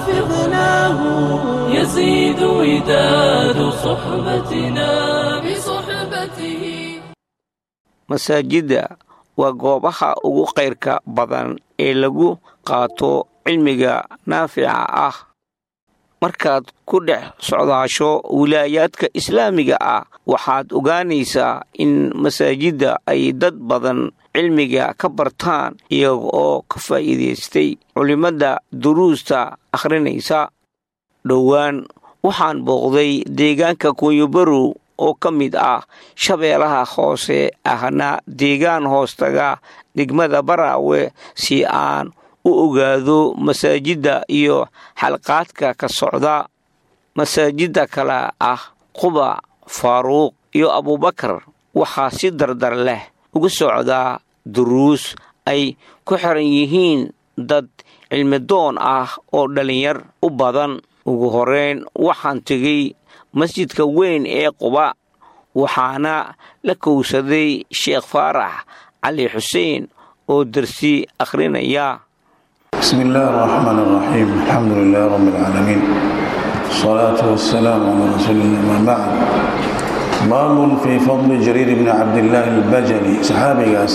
حفظناه يزيد وداد صحبتنا بصحبته masaajidda waa goobaha ugu kayrka badan ee lagu qaato cilmiga naafica ah markaad ku dhex socdaasho wilaayaadka islaamiga ah waxaad ogaanaysaa in masaajidda ay dad badan cilmiga ka bartaan iyaga oo ka faa'iidaystay culimmadda duruusta akhrinaysa dhowaan waxaan booqday deegaanka kunyobarow oo ka mid ah shabeelaha hoose ahna deegaan hoostaga degmada baraawe si aan u ogaado masaajidda iyo xalqaadka ka socda masaajidda kale ah quba faaruuq iyo abuubakar waxaa si dardar leh uga socdaa duruus ay ku xiran yihiin dad cilmidoon ah oo dhallinyar u badan ugu horeyn waxaan tegey masjidka weyn ee quba waxaana la kowsaday sheekh faarax cali xuseen oo dersi akhrinaya بسم الله الرحمن الرحيم الحمد لله رب العالمين الصلاة والسلام على رسول الله ما بعد باب في فضل جرير بن عبد الله البجلي صحابي قاس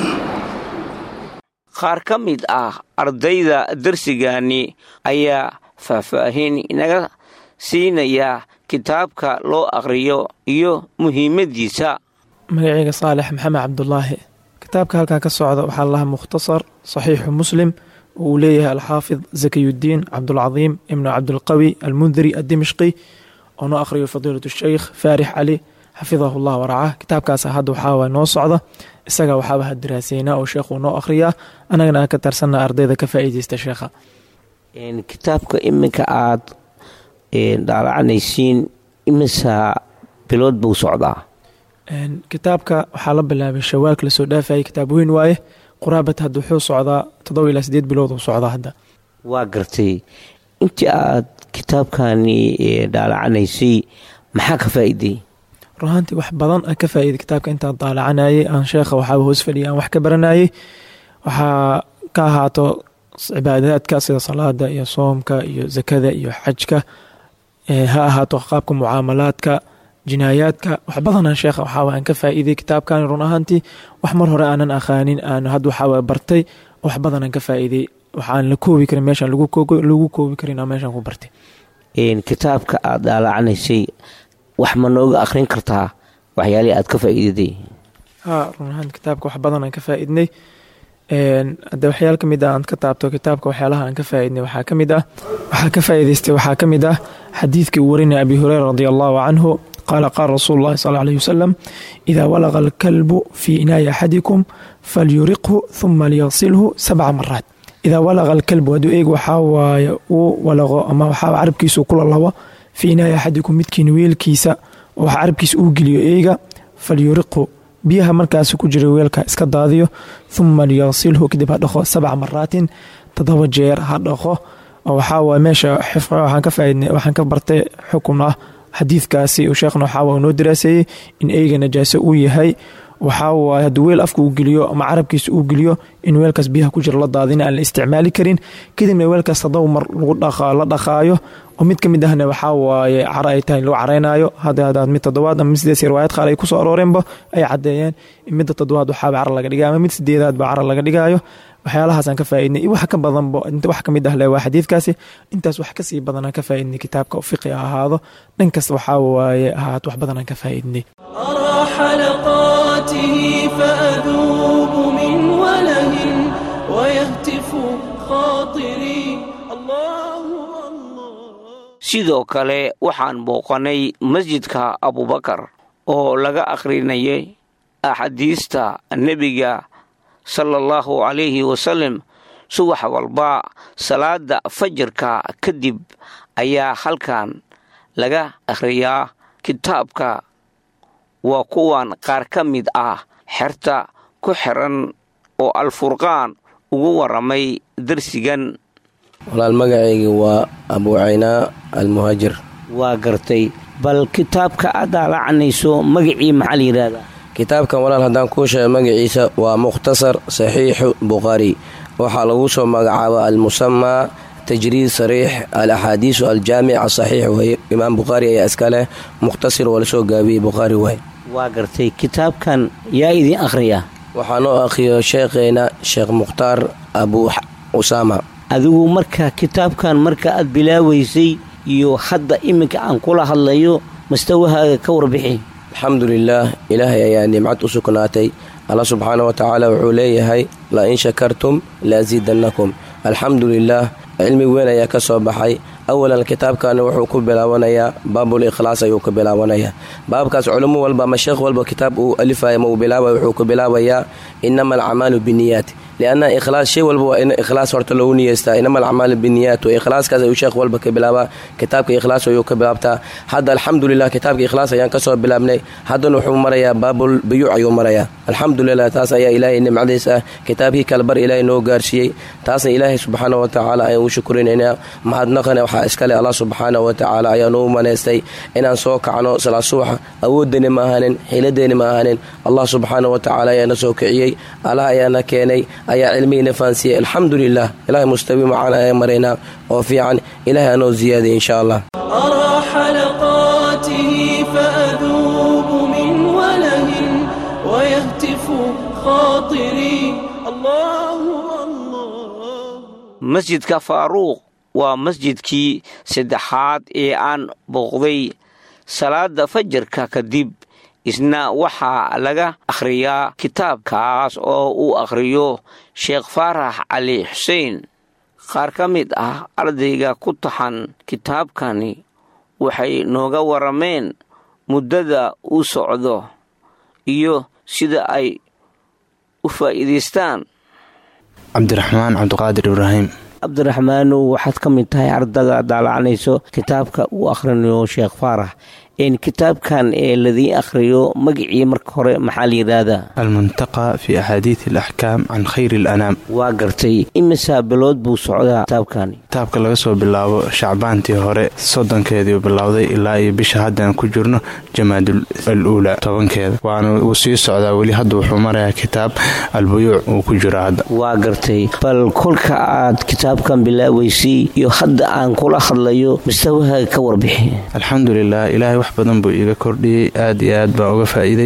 qaar ka mid ah ardayda dersigani ayaa faahfaahin inaga siinaya kitaabka loo akhriyo iyo muhiimaddiisa magaceyga saalex maxamed cabdulaahi kitaabka halkaa ka socda waxaa lahaa mukhtasar saxiixu muslim oo uu leeyahay alxaafid zakiyudiin cabdulcadiim ibnu cabdulqawi almundiri addimishqi oo noo akhriyo fadiilat sheykh faarix cali xafidahu llah waracah kitaabkaas hadda waxaawa noo socda isaga waxaaba hadiraaseynaa oo sheekhuu noo akhriyaa annagana aan ka tarsana ardayda ka faa'iideysta sheekha kitaabka iminka aad dhaalacanaysiin imisa bilood buu socdaa kitaabka waxaa la bilaabay shawaak lasoo dhaafayay kitaab weyn waaye quraabat hadda wuxuu socdaa toddoba ilaa sideed bilood uu socdaa hadda waa gartay intii aad kitaabkani dhaalacanaysay maxaa ka faa'iiday runaantii wax badan aan ka faa'iiday kitaabka intaan daalacanayay aan sheekha waxaaba hoos fadhiyay aan wax ka baranayay waxaa ka ahaato cibaadaadka sida salaada iyo soomka iyo zakada iyo xajka ha ahaato qaabka mucaamalaadka jinaayaadka wax badanaan sheekha waxaawa aan ka faa'iiday kitaabkan run ahaantii wax mar hore aanan aqaanin aan had waxaawa bartay wax badanaan ka faa'iiday waxaan la koobi karin meeshaan lagu koobi karin aan meeshaan ku bartay kitaabka aad dhaalacanaysay wax ma nooga akhrin kartaa waxyaalihii aad ka faa'iidaday ha run ahaanti kitaabka wax badan aan ka faa'iidnay hadde waxyaal ka mid ah aan ka taabto kitaabka waxyaalaha aan ka faa'iidnay waxaa ka mid ah waxaa ka faa'iidaystay waxaa ka mid ah xadiidkii uu warinaya abi hureyra radi allahu canhu qaala qaala rasuulu llahi sal alayh wasalam idaa walaqa alkalbu fii inaayi axadikum falyuriqhu huma liyaqsilhu sabca maraat idaa walaqa alkalbu hadduu eeg waxaa waaye uu walaqo ama waxaa carabkiisu kula labo fii inaayi axadikum midkiina weelkiisa oo wax carabkiisa uu geliyo eega falyuriqhu biyaha markaas ku jira weelka iska daadiyo huma liyaqsilhu kadib ha dhaqo sabca maraatin toddoba jeer ha dhaqo oo waxaa waay meesha waxaan ka faaidnay waxaan ka bartay xukun ah xadiidkaasi uu sheekhna waxaa noo daraaseeyey in eyga najaaso uu yahay waxaa waaye hadduu weel afka uu geliyo ama carabkiisa uu geliyo in weelkaas biyaha ku jira la daadina aan la isticmaali karin kadibna weelkaas toddoba mar la dhaqaayo oo mid ka mid ahna waxaa waaye caro ay tahay lagu careynayo hadda mid toddobaad ama mid sideed riwaayad qaar ay kusoo arooreenba ay caddeeyeen in midda toddobaad waxaaba caro laga dhigayo ama mid sideedaad ba caro laga dhigayo waxyaalahaasaan ka faaidnay iyo wax ka badanba inta wax ka mid ah le waa xadiidkaasi intaas wax kasii badanaan ka faaidnay kitaabka fiqi ha ahaado dhan kasta waxaa waaye ahaat wax badanaan ka faaidnay أرى حلقاته فأذوب من وله ويهتف خاطري الله الله sidoo kale waxaan booqanay masjidka abubakar oo laga akhrinayay axaadiista nebiga sala allahu calayhi wasalam subax walba salaada fajarka kadib ayaa halkan laga akhriyaa kitaabka waa kuwan qaar ka mid ah xerta ku xiran oo alfurqaan ugu waramay darsigan walaal magacayga waa abuucaynaa almuhaajir waa gartay bal kitaabka aad daalacanayso magacii maxaa la yidhaahdaa kitaabkan walaal haddaan kuu sheega magaciisa waa mukhtasar saxiixu bukhaari waxaa lagu soo magacaaba almusamaa tajriid sariix alaxaadiisu aljaamic asaxiix weye imaam bukhaari ayaa iska leh mukhtasir oo lasoo gaabiyey bukhaari waay waa gartay kitaabkan yaa idiin akhriya waxaa noo akhriyo sheekheena sheekh mukhtaar abu usaama adigu marka kitaabkan marka aad bilaabaysay iyo hadda iminka aan kula hadlayo mastawahaaga ka warbixi alxamdu lilaah ilaahay ayaa nimcad u sugnaatay alla subxaana wa tacaala wuxuu leeyahay la in shakartum laasiidannakum alxamdu lilaah cilmi weyn ayaa ka soo baxay awalan kitaabkani wuxuu ku bilaabanayaa baabul ikhlaas ayuu ku bilaabanayaa baabkaas culimo walba ama sheekh walba kitaab uu alifaya ma uu bilaabaya wuxuu ku bilaabayaa inama alcamaalu biniyaat lianna ikhlaas shay walba waa in ikhlaas horta loogu niyeystaa inama alcamaalu biniyaat wa ikhlaaskaas ayuu sheekh walba ka bilaabaa kitaabka ikhlaas ayuu ka bilaabtaa hadda alxamdulilah kitaabka ikhlaas ayaan kasoo bilaabnay haddana wuxuu marayaa baabul biyuuc ayuu marayaa alxamdulilah taas ayaa ilaahay nimcadiis ah kitaabkii kalbar ilaahay noo gaarsiiyey taasna ilaahay subxaana wa tacaala ayaan u shukurinaynaa mahadnaqana waxaa iskale allah subxaana wa tacaala ayaa noo manaystay inaan soo kacno salaa subaxa awoodani ma ahanin xiiladeeni ma ahanin allah subxaana wa tacaala ayaana soo kiciyey allah ayaana keenay ayaa cilmigiina fahansiiyey alxamdu lilah ilahay mustawi macaan ayaan maraynaa oo fiican ilahay anoo ziyaadiy insha allah أرى حلقاته فأذوب من وله ويهتف خاطري الله الله masjidka faaruuq waa masjidkii saddexaad ee aan booqday salaada fajarka kadib isna waxaa laga akhriyaa kitaabkaas oo uu akhriyo sheekh faarax cali xuseen qaar ka mid ah ardayga ku taxan kitaabkani waxay nooga warameen muddada uu socdo iyo sida ay u faa'iidaystaan cabdiraxmaan cabdiqaadir ibraahim cabdiraxmaanow waxaad ka mid tahay ardaga daalacanayso kitaabka uu akhrinayo sheekh faarax n kitaabkan ee ladii akhriyo magacii marka hore maxaa la yidhaahdaa almuntaqa fi axaadiid alaxkaam can khayri alanaam waa gartay imisaa bilood buu socdaa kitaabkani kitaabka laga soo bilaabo shacbaantii hore soddonkeediiu bilowday ilaa iyo bisha haddaan ku jirno jamaadul al uula tobankeeda waana uu sii socdaa weli hadda wuxuu marayaa kitaab albuyuuc uu ku jiro hadda waa gartay bal kolka aad kitaabkan bilaabaysay iyo hadda aan kula hadlayo mustawahaaga ka warbixi alxamdulilah ilaahay wax badan buu iiga kordhiyey aad iyo aad baan uga faa'iiday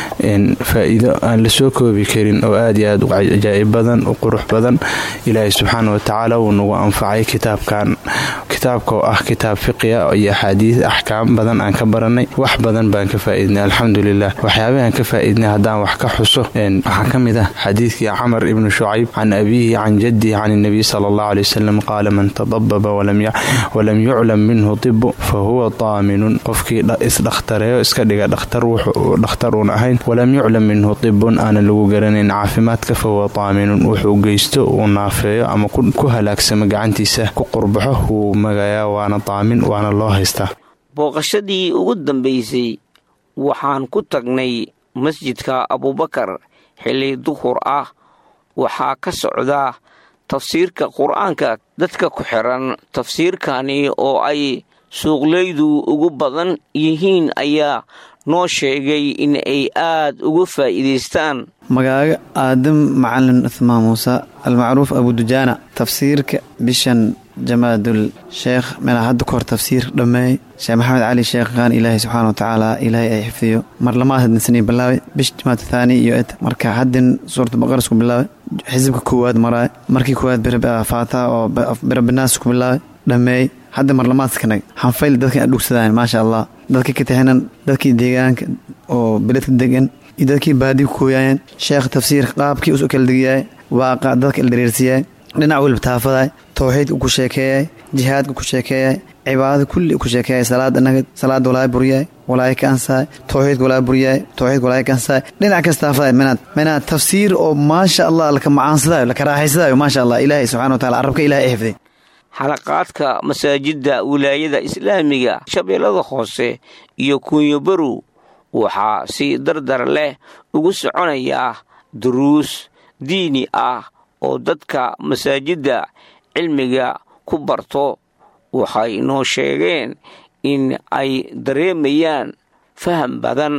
faa'iido aan la soo koobi karin oo aad iyo aad u cajaa'ib badan u qurux badan ilaahay subxaana wa tacaala wuu nagu anfacay kitaabkan kitaabka oo ah kitaab fiqiya iyo axaadiis axkaam badan aan ka baranay wax badan baan ka faa'iidnay alxamdulilah waxyaabahaan ka faa'iidnay haddaan wax ka xuso waxaa ka mid ah xadiidkii camar ibnu shucayb can abiihi can jaddihi can inabiy sala allahu aley wasalam qaala man tadababa walam yuclam minhu tibu fa huwa daaminun qofkii isdhakhtareeyo iska dhiga dhakhtar wuxuu dhakhtar uun ahayn walam yuclam minhu tibun aanan lagu garanayn caafimaadka fa huwa daaminun wuxuu geysto uu naafeeyo ama ku halaagsamo gacantiisa ku qurbaxo wuu magayaa waana daamin waana loo haystaa booqashadii ugu dambaysay waxaan ku tagnay masjidka abubakar xilli duhur ah waxaa ka socdaa tafsiirka qur-aanka dadka ku xiran tafsiirkani oo ay suuqleydu ugu badan yihiin ayaa noo sheegay in ay aad uga faa'iidaystaan magaaga aadam macalin cuhmaan muuse almacruuf abudujaana tafsiirka bishan jamaadul sheekh meelaa hadda ka hor tafsiir dhammeey sheekh maxamed cali sheekh qaan ilaahay subxaana wa tacaala ilaahay ay xifdiyo mar lamaad hadinsanay bilaabay bish jamaad thaani iyo et marka haddin suuratu baqara isku bilaabay xisibka koowaad maraay markii koowaad faataha oo birabinaas isku bilaabay dhammeey hadda marlamaadkanag hanfayl dadka adhugsadaan maasha allah dadka ka tahanan dadkii deegaanka oo beledka degan iyo dadkii baadi ku kooyaayeen sheekh tafsiir qaabkii usu kala degiyaay waaqa dadka ildareersiyaay dhinac weliba taafaday towxiidka ku sheekeeyay jihaadka ku sheekeeyay cibaadada kulli ku sheekeeyay salaad inaga salaada walaay buryaay walaay ka ansaay towxiidka walaay buryaay towxiidka walaay ka ansaay dhinac kas taafaday minaad minaad tafsiir oo maasha allah laka macaansadayo laka raaxaysadayo maasha allah ilaahay subxana wa tacala carabka ilahay ay xifday xalaqaadka masaajidda wilaayada islaamiga shabeellada hoose iyo kunyobarow waxaa si dardar leh ugu soconayaa duruus diini ah oo dadka masaajidda cilmiga ku barto waxay noo sheegeen in ay dareemayaan faham badan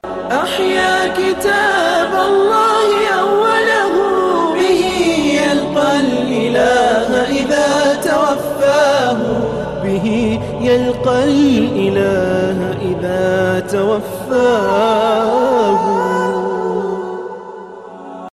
أحيا كتاب الله أوله به يلقى الإله إذا توفى يلقى الإله إذا توفاه